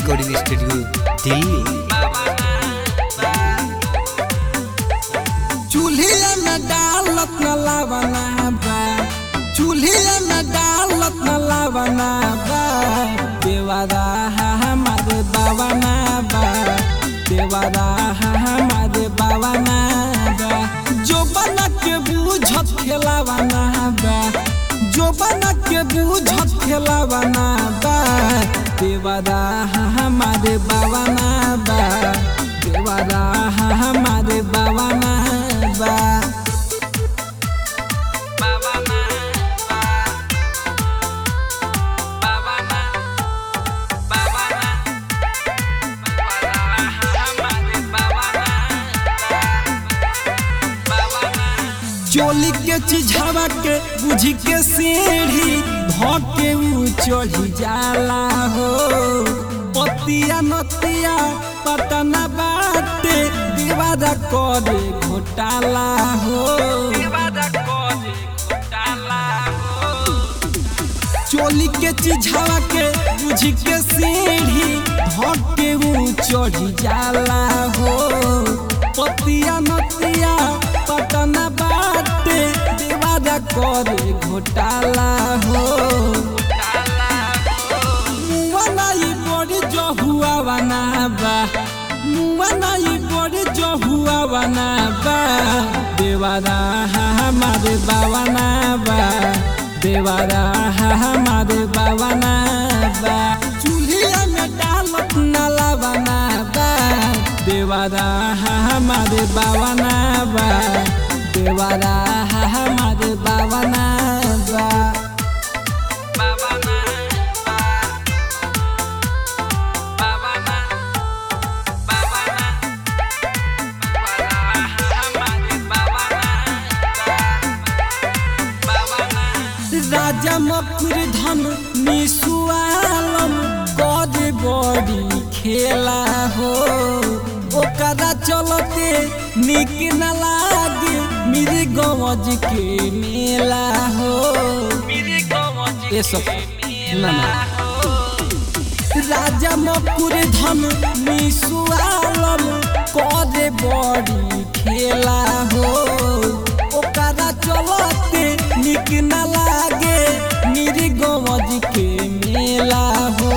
recording studio Delhi चूल्हे में डालत न लावना बा चूल्हे में डालत न लावना बा देवारा हमारे बावना बा देवारा हमारे बावना बा जो बना के बूझत खेलावना बा जो बना के बूझत खेलावना बा देवारा हमारे बावना बा देवारा हमारे बावना बा चोली के चिझावा के बुझी के सीढ़ी धके ऊ चढ़ी जाला हो पतिया नतिया पटना बाटे दीवारा करे घोटाला हो चोली के चिझावा के बुझी के सीढ़ी धके ऊ चढ़ी जाला हो पतिया नतिया पटना बाटे दीवारा करे घोटाला हो मुआनाई बड़ी जो हुआ बना बा मुआनाई बड़ी जो हुआ बना बा देवारा हमारे बावना बा देवारा हमारे बावना बा चूल्हे में डालत नाला बना बा देवारा हमारे बावना बा देवारा हमारे बावना बा राजा मकुर धन निसुआलम गज बड़ी खेला हो ओकरा चलते निक न लागे मेरे गवज के मेला हो ये सब ना ना राजा मकुर धन निसुआलम करे बड़ी खेला हो ओकरा चलते निक न लागे मेरे गवज के मेला हो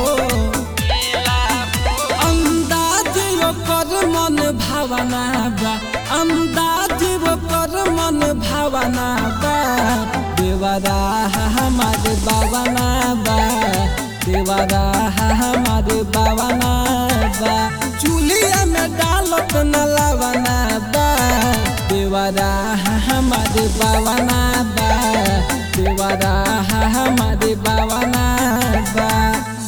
अंदाज ओकर मन भावना बा अंदाज ओकर मन भावना बा देवरा हमारे बावना बा देवरा हमारे बावना बा चूल्हे में डालत न लावना बा देवरा हमारे बावना बा देवरा हमारे बावना बा